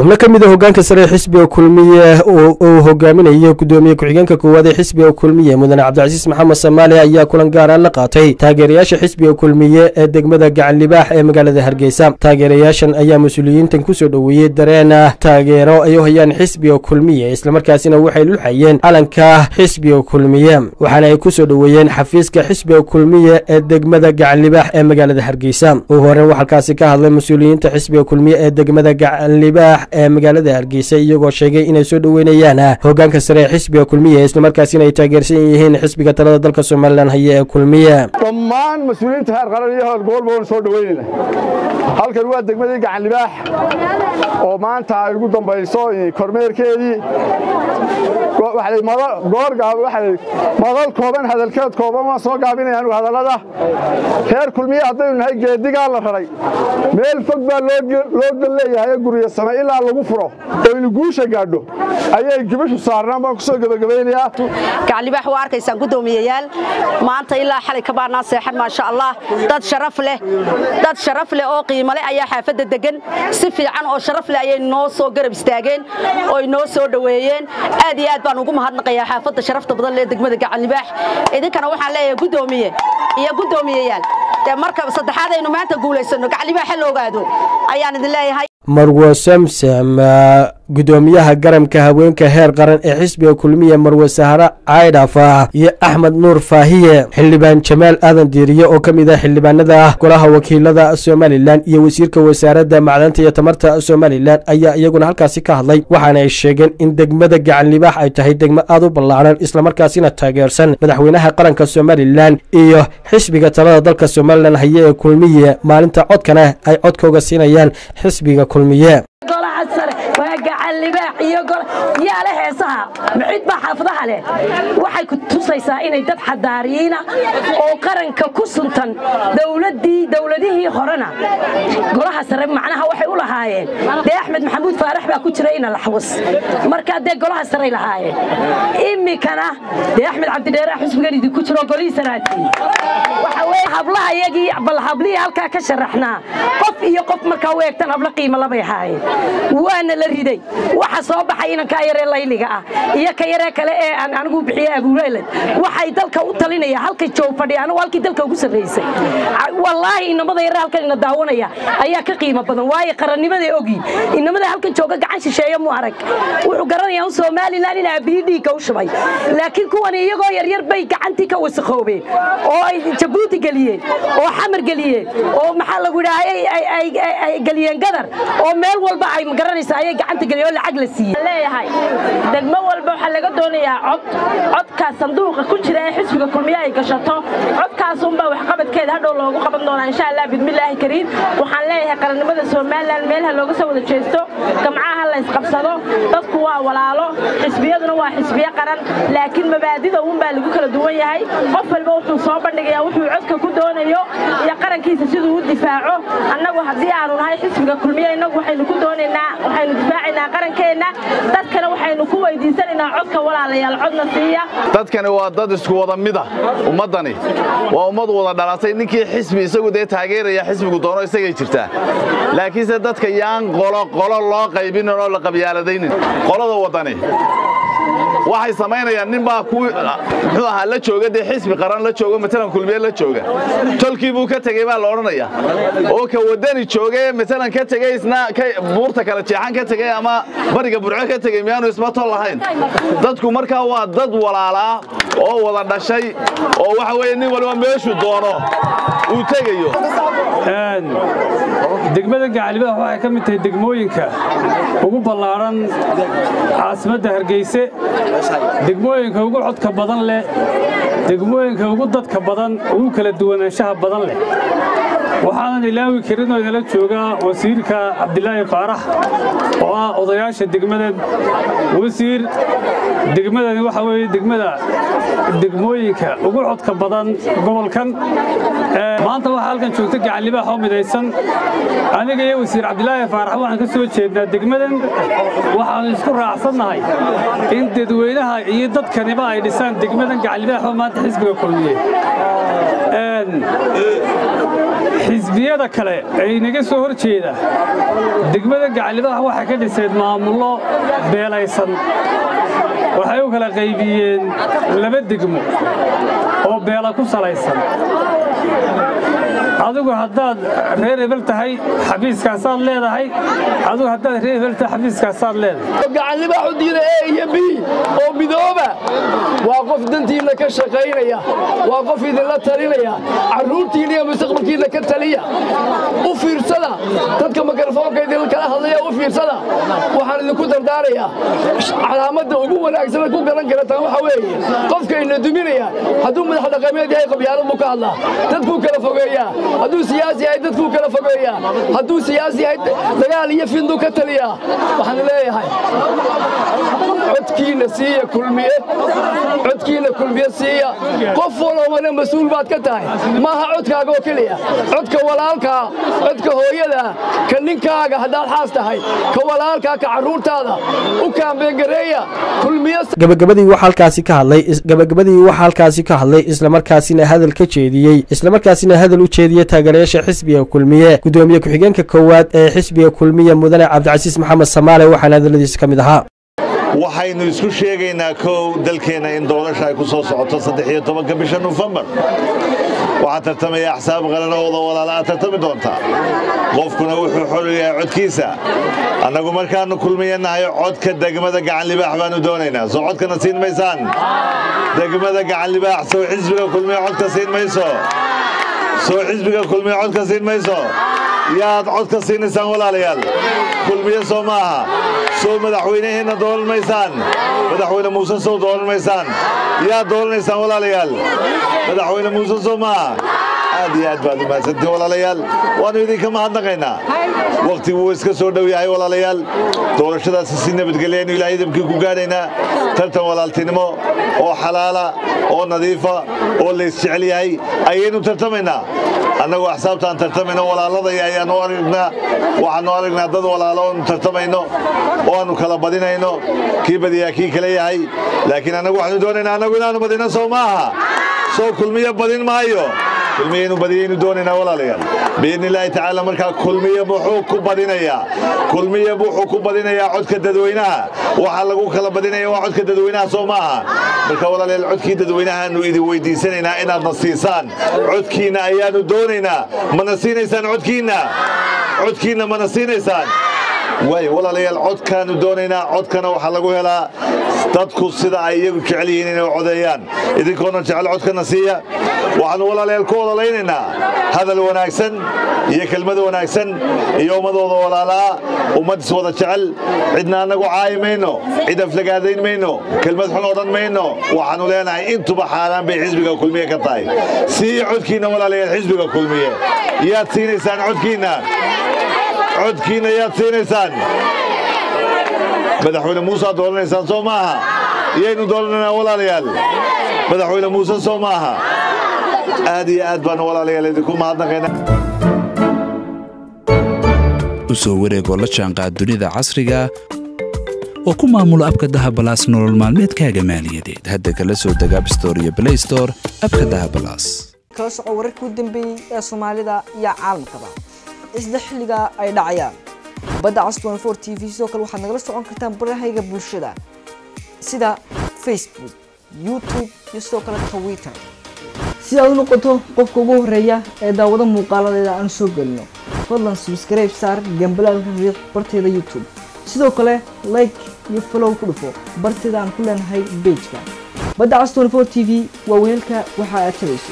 xubno ka mid a hogaanka sare ee xisbiga kulmiye uu hogaaminayo gudoomiye ku-xigeenka koowaad ee xisbiga kulmiye mudane cabdicasiis maxamed samaali ayaa kulan gaara la qaatay taageerayaasha xisbiga kulmiye ee degmada gacan libaax ee magaalada hargeysa taageerayaashan ayaa mas-uuliyiintan kusoo dhoweeyey dareen taageero ay u hayaan xisbiga kulmiye islamarkaasina waxay luxayeen calanka xisbiga kulmiye waxaana ay kusoo dhoweeyeen xafiiska xisbiga kulmiye ee degmada gacan libaax ee magaalada hargeysa ugu horeyn waxaa halkaasi ka hadlay mas-uuliyiinta xisbiga kulmiye ee degmada gacan libaax ee magaalada hargeysa iyagoo sheegay inay soo dhoweynayaan hogaanka sare ee xisbiga kulmiye islamarkaasina ay taageersan yihiin xisbiga talada dalka somalilan haya ee kulmiye dhammaan mas-uuliyiinta heer qaran iyo howlgobolba waan soo dhoweynayna halkan waa degmadii gacan libaax oo maanta ay ugu dambayso kormeerkeedii madal kooban hadalkeed kooban waan soo gaabinaya anugu hadallada reer kulmiye haddaynu nahay geedigaa la raray meel fog baa loo dan leeyahay guryo same ilaa lagu furo oynu guusha gaadho ayay gibashu saarnaan baan kusoo gebagabaynayaa gaclibaax waa arkaysaan guddoomiyayaal maanta ilaa xalay ka baanaa seexan maasha allah dad sharaf leh dad sharaf leh oo qiimo leh ayaa xaafadda degan si fiican oo sharaf leh ayay noo soo garab istaageen ooy noo soo dhoweeyeen aad iyo aad baan ugu mahadnaqayaa xaafadda sharafta badan leh degmada gacanlibaax idinkana waxaan leeyahay guddoomiye iyo guddoomiyayaal dee marka saddexaad aynu maanta guulaysanno gaclibaax ha la ogaado ayaan idin leeyahay marwo samsam gudoomiyaha garamka haweenka heer qaran ee xisbiga kulmiye marwe sahare caydhafa iyo axmed nuur faahiye xildhibaan jamaal aadan diiriye oo ka mid ah xildhibaanada golaha wakiilada somalilan iyo wasiirka wasaaradda macdanta iyo tamarta somalilan ayaa iyaguna halkaasi ka hadlay waxaana ay sheegeen in degmada gacan libaax ay tahay degmo aad u ballaaran islamarkaasina taageersan madaxweynaha qaranka somalilan iyo xisbiga talada dalka somalilan haye ee kulmiye maalinta codkana ay codkooga siinayaan xisbiga kulmiye golaha sare waa gacan libaax iyo yaale heesaha mixid baa xaafadaha leh waxay ku tusaysaa inay dad xadaariyiina oo qaranka ku suntan dowladii dowladihii horena golaha sare macnaha waxay u lahaayeen dee axmed maxamuud faarax baa ku jira ina laxwas markaa dee golaha saray lahaayeen imikana dee axmed cabdidheere xusbigan idinku jiro golihii saraadii waxa weye hablaha iyagii bal hablihii halkaa ka sharaxnaa qof iyo qof markaa u eegtan hablo qiimo labay ahaayeen waana la riday waxa soo baxay inankaa yaree layliga ah iyo ka yaree kale ee aan anigu bixiye abuureelad waxay dalka u talinaya halkay joog fadhiya anigu halkii dalka ugu sarraysay wallaahi inamada yaree halkan ina daawanaya ayaa ka qiimo badan waayo qarannimaday ogi inamada halkan jooga gacan shisheeye mu arag wuxuu garanayaa un somalilan in aabbiyi dhiigga u shubay laakiin kuwan iyagoo yaryar bay gacantii ka wasakhoobeen oo ay jabuuti geliyeen oo xamar geliyeen oo maxaa lagu idhaha ay geliyeen gadar oo meel walba ay magaranaysa ayay gacanta geliyen oo lacag la siiyey leeyahay degmo walba waxaa laga doonayaa cod codkaas sanduuqa ku jira ee xisbiga kulmiye ay gashato codkaasunbaa waxqabadkeeda hadhow loogu qaban doonaa insha allah bidmillaahi kariim waxaan leeyahay qarannimada somalilan meelaha looga soo wada jeesto gamcaha la isqabsado dadku waa walaalo xisbiyaduna waa xisbiyo qaran laakiin mabaadida uunbaa lagu kala duwan yahay qof walba wuxuu soo bandhigayaa wuxuu codka ku doonayo iyo qarankiisa siduu u difaaco annagu haddii aanu nahay xisbiga kulmiye innagu waxaynu ku doonaynaa waxaynu difaacaynaa qarankeenna dadkana waxaynu ku weydiisanaynaa codka walaalayaal codna siiya dadkani waa dad isku wada mida ummaddani waa ummad wada dhalatay ninkii xisbi isagu dee taageeraya xisbigu doono isagay jirtaa laakiinse dadka yaan qolo qolo loo qaybinin oo la qabyaaladaynin qolada waddani waxay samaynayaan nin baa muxuu ahaa la jooga dee xisbi qaran la joogo matalan kulmiye la jooga tolkii buu ka tegey baa la odhanaya oo ka waddani jooge matalan ka tegey isna buurta kala jeexan ka tegey ama bariga burco ka tegey miyaanu isma tol lahayn dadku markaa waa dad walaalaa oo wada dhashay oo waxa weeye nin waliba meeshuu doono uu tegayo degmada gacalibaax waxay ka mid tahay degmooyinka ugu ballaaran caasimadda hargeyse degmooyinka ugu codka badan leh degmooyinka ugu dadka badan ugu kala duwanaanshaha badan leh waxaanan ilaawi karin oo inala joogaa wasiirka cabdilaahi faarax oo ah odayaasha degmadan wasiir degmadani waxa weeye degmada degmooyinka ugu codka badan gobolkan maanta waxaa halkan joogta gacanlibaax oo midaysan aniga iyo wasiir cabdilaahi faarax waxaan ka soo jeednaa degmadan waxaanu isku raacsannahay in dadweynaha iyo dadkaniba ay dhisaan degmadan gacanlibaax oo maanta xisbiga kulmiye xisbiyada kale ee inaga soo hor jeeda degmada gacalibaha waxay ka dhiseen maamullo beelaysan waxay u kala qaybiyeen laba degmo oo beela ku salaysan adigu haddaad reer hebel tahay xafiiskaasaad leedahay adigu haddaad reer hebel tahay xafiiskaasaad leedahay gacallibaaxu diida e iyo b oo midooba waa qof dantiinna ka shaqaynaya waa qof idinla talinaya carruurtiinna iyo mustaqbalkiinna ka taliya u fiirsada dadka mikrofoonka idinkala hadlaya u fiirsada waxaan idinku dardaarayaa calaamadda ugu wanaagsan ku garan karataan waxa weeye qofkayna duminaya hadduu madax dhaqameed yahay qabyaalad buu ka hadlaa dadkuu kala fogeeyaa hadduu siyaasi yahay dadkuu kala fogeeyaa hadduu siyaasi yahay dagaal iyo finduu ka taliyaa waxaan leeyahay codkiinna siiya kulmiye codkiinna kulmiye siiya qof walobana mas-uul baad ka tahay maaha codkaaga oo keliya codka walaalkaa codka hooyada ka ninkaaga haddaad xaas tahay ka walaalkaa ka carruurtaada u kaambeengareeya kulmiye gabagabadii waxaa halkaasi ka hadlay gabagabadii waxaa halkaasi ka hadlay islamarkaasina hadal ka jeediyey islamarkaasina hadal u jeediyey taageerayaasha xisbiga kulmiye gudoomiye ku-xigeenka koowaad ee xisbiga kulmiye mudane cabdicasiis maxamed samaale waxaana hadaladiisa ka mid ahaa waxaynu isku sheegaynaa kow dalkeenna in doorasha ay ku soo socoto saddexiyo tobanka bisha nofembar waxaa tartamaya axsaab qaran oo wada walaala aad tartami doontaa qofkuna wuxuu xoliyahay codkiisa annagu markaannu kulmiyanahay codka degmada gacanlibaax baannu doonaynaa soo codkana siin maysaan degmada gacanlibaax soo xisbiga kulmiya codka siin mayso soo xisbiga kulmiya codka siin mayso yaad codka siinaysaan walaalayaal kulmiye soo maaha soo madaxweyneheenna dooran maysaan madaxweyne muuse sow dooran maysaan yaad dooranaysaan walaalayaal madaxweyne muuse sow maaha aad iyo aad baad u mahadsantiin walaalayaal waannu idinka mahadnaqaynaa wakhtigu wuu iska soo dhow yahay walaalayaal doorashadaasi si nabadgelyaaynu ilaahay idamkii ku gaadhaynaa tartan walaaltinimo oo xalaala oo nadiifa oo laysjecel yahay ayaynu tartamaynaa annagu axsaabtaan tartamayno walaaladaya ayaannu aragnaa waxaannu aragnaa dad walaalo oonu tartamayno oo aannu kala badinayno kii badiyaa kii kale yahay laakiin annagu waxaanu doonaynaa annagu inaannu badinno sow maaha sow kulmiye badin maayo kulmiyaynu badiyaynu doonaynaa walaalayaal biidni illaahi tacaala markaa kulmiye muxuu ku badinayaa kulmiye wuxuu ku badinayaa codka dadweynaha waxaa lagu kala badinaya waa codka dadweynaha soo maaha marka walaalayaal codkii dadweynahaannu idin weydiisanaynaa inaadna siisaan codkiinna ayaannu doonaynaa mana siinaysaan codkiinna codkiinna mana siinaysaan waay walaalayaal codkaannu doonaynaa codkana waxaa lagu helaa dadku sida ay iyagu jecel yihiin inay codeeyaan idinkoona jecel codkana siiya waxaannu walaalayaal ku ololaynaynaa hadal wanaagsan iyo kelmad wanaagsan iyo ummadooda walaalaa ummad iswada jecel cidna annagu caayi mayno cid aflagaadayn mayno kelmad xun odhan mayno waxaannu leenahay intuba xaaraan bay xisbiga kulmiye ka tahay siiya codkiinna walaalayaal xisbiga kulmiye yaad siinaysaan codkiinna codkiinna yaad siinaysaan madaxweyne muusead dooranaysaan soo maaha iyaynu dooranaynaa walaalayaal madaxweyne muuse soo maaha aad iyo aad baanu walaalayaal idinku mahadnaqaynaa u soo wareegoo la jaanqaad dunida casriga oo ku maamulo abka dahabalaas nolol maalmeedkaaga maaliyadeed hadda kala soo deg abstore iyo blaystore abka dahabalaas kala soco wararkii u dambeeyey ee soomaalida iyo caalamkaba isla xilliga ay dhacayaan badda cas t v sidoo kale waxaad nagala socon kartaan barahayga bulshada sida facebook youtube iyo sidoo kale twitter si aad u noqoto qofka ugu horeeya ee daawado muuqaaladeeda aan soo gelino fadlan subscribe saar gambalaalka riiq barteeda youtube sidoo kale like iyo follow ku dhufo barteeda aan ku leenahay bejka badda cas t v waa weelka waxa aad tabayso